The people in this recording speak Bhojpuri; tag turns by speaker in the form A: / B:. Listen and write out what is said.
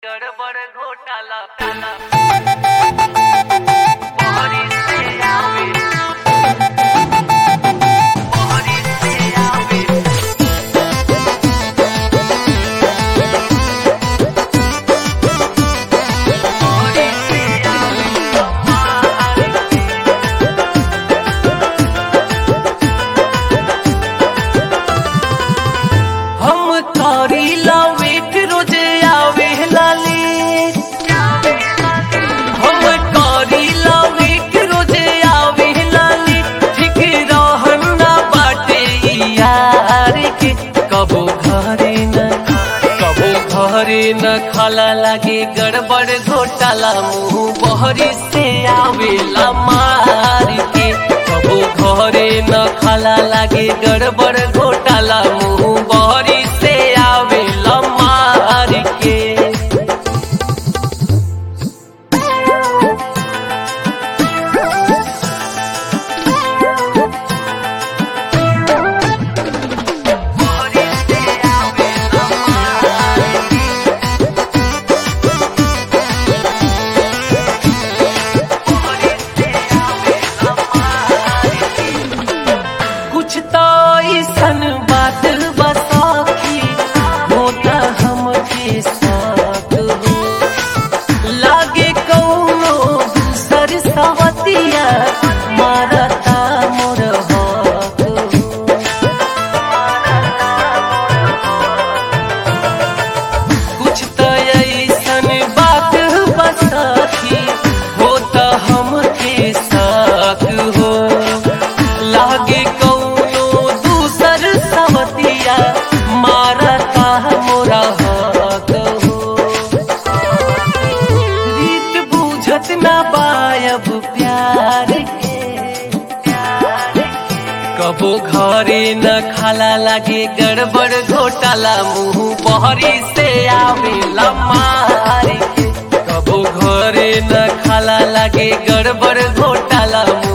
A: गडबड घोटाला ताला मोहरी से आवे मोहरी से आवे मोहरी से आवे हमारे
B: हम करीला वेट रोजे आवे लाली हम करीला वेट रोजे आवे लाली ठीक रहन ना बाटे ई यार के कबो घरे न कबो घरे न खाला लागे गड़बड़ घोटाला मुंह बहरी से आवेला मार के कबो घरे न खाला लागे गड़बड़ घोटाला मुंह बहरी से आवेला मार के
A: मोहरी से आवे हमारे मोहरी से आवे हमारे
B: कुछ तो ऐसन बात बसाखी होता हमके साथ हो लागे कौनो दूसर सवतिया मारता मोर हाथ हो कुछ तो ऐसन बात बसाखी होता हमके साथ हो लागे कौनो दूसर सवतिया मारता मोरा हाथ हो रीत बूझत ना बायब प्यार के कबो घरे न खाला लागे गड़बड़ घोटाला मुंह बहरी से आवेला मार के कबो घरे न खाला लागे गड़बड़ घोटाला मुंह